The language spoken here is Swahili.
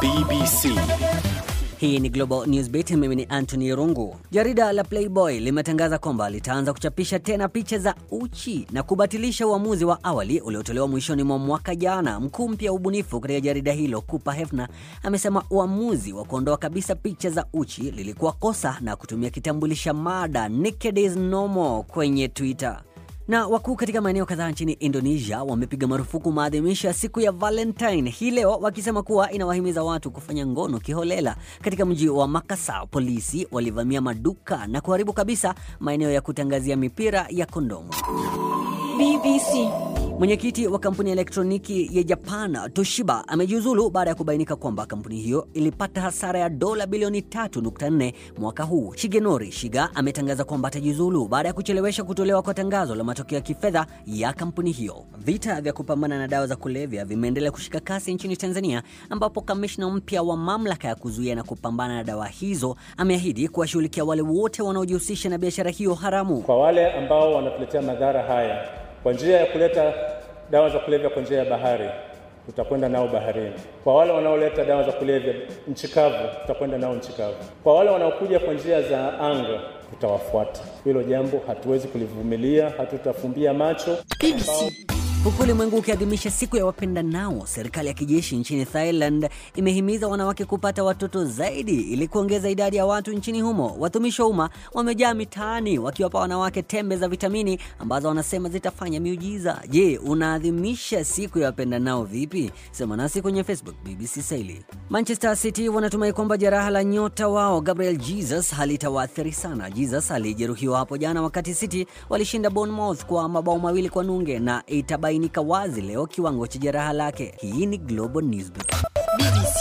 BBC. Hii ni Global Newsbeat, mimi ni Anthony Rungu. Jarida la Playboy limetangaza kwamba litaanza kuchapisha tena picha za uchi na kubatilisha uamuzi wa awali uliotolewa mwishoni mwa mwaka jana. Mkuu mpya wa ubunifu katika jarida hilo Cooper Hefner amesema uamuzi wa kuondoa kabisa picha za uchi lilikuwa kosa na kutumia kitambulisha mada naked is normal kwenye Twitter na wakuu katika maeneo kadhaa nchini Indonesia wamepiga marufuku maadhimisho ya siku ya Valentine hii leo, wakisema kuwa inawahimiza watu kufanya ngono kiholela. Katika mji wa Makassar, polisi walivamia maduka na kuharibu kabisa maeneo ya kutangazia mipira ya kondomu. BBC. Mwenyekiti wa kampuni ya elektroniki ya Japan Toshiba amejiuzulu baada ya kubainika kwamba kampuni hiyo ilipata hasara ya dola bilioni 3.4 mwaka huu. Shigenori Shiga ametangaza kwamba atajiuzulu baada ya kuchelewesha kutolewa kwa tangazo la matokeo ya kifedha ya kampuni hiyo. Vita vya kupambana na dawa za kulevya vimeendelea kushika kasi nchini Tanzania, ambapo kamishna mpya wa mamlaka ya kuzuia na kupambana na dawa hizo ameahidi kuwashughulikia wale wote wanaojihusisha na biashara hiyo haramu. Kwa wale ambao wanatuletea madhara haya kwa njia ya kuleta dawa za kulevya kwa njia ya bahari, tutakwenda nao baharini. Kwa wale wanaoleta dawa za kulevya nchi kavu, tutakwenda nao nchi kavu. Kwa wale wanaokuja kwa njia za anga, tutawafuata. Hilo jambo hatuwezi kulivumilia, hatutafumbia macho. BBC. Huku ulimwengu ukiadhimisha siku ya wapenda nao, serikali ya kijeshi nchini Thailand imehimiza wanawake kupata watoto zaidi ili kuongeza idadi ya watu nchini humo. Watumishi wa umma wamejaa mitaani wakiwapa wanawake tembe za vitamini ambazo wanasema zitafanya miujiza. Je, unaadhimisha siku ya wapenda nao vipi? Sema nasi kwenye Facebook BBC Swahili. Manchester City wanatumai kwamba jeraha la nyota wao Gabriel Jesus halitawaathiri sana. Jesus alijeruhiwa hapo jana wakati City walishinda Bournemouth kwa mabao mawili kwa nunge na itabainika wazi leo kiwango cha jeraha lake. Hii ni Global Newsbeat. BBC.